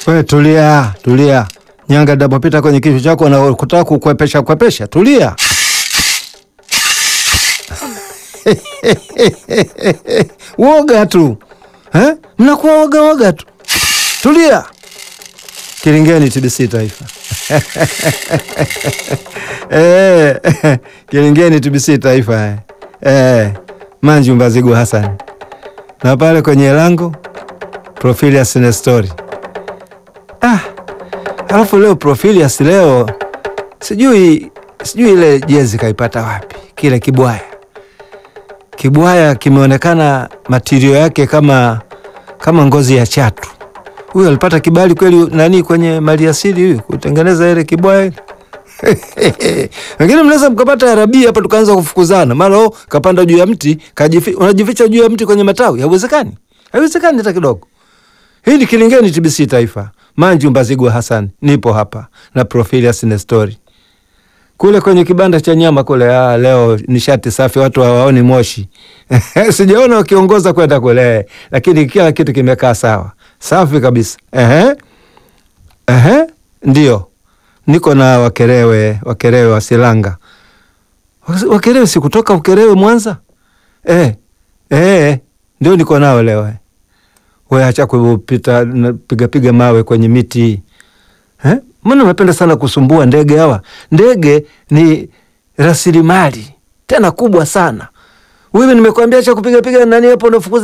We tulia, tulia. Nyanga inapopita kwenye kichwa chako na kutaka kukwepesha kwepesha, tulia. Woga tu eh? Mnakuwa woga woga tu, tulia. Kilingeni TBC Taifa eh, Kilingeni TBC Taifa eh. Eh, Manju Mbazigu Hassan na pale kwenye lango Profilius Nestori. Ah, alafu leo Profilius leo sijui sijui ile jezi kaipata wapi, kile kibwaya kibwaya kimeonekana matirio yake kama kama ngozi ya chatu. Huyu alipata kibali kweli nani kwenye maliasili huyu kutengeneza ile kibwaya ile wengine mnaweza mkapata arabia hapa tukaanza kufukuzana, mara oh, kapanda juu ya mti kajifi, unajificha juu ya mti kwenye matawi. Haiwezekani, haiwezekani hata kidogo. Hii ni Kilingeni TBC Taifa. Manju Mbazigwa Hassan, nipo hapa na Profilius Nestori kule kwenye kibanda cha nyama kule. Ah, leo nishati safi, watu hawaoni moshi sijaona wakiongoza kwenda kule, lakini kila kitu kimekaa sawa safi kabisa. Ehe, ehe, ndio niko na Wakerewe, Wakerewe wa Silanga. Wakerewe si kutoka Ukerewe Mwanza? Eh, eh, ndio niko nao leo. We acha kupita piga piga mawe kwenye miti eh? Mbona unapenda sana kusumbua ndege hawa? Ndege ni rasilimali tena kubwa sana. Wewe nimekuambia acha kupiga piga nani hapo unafukuza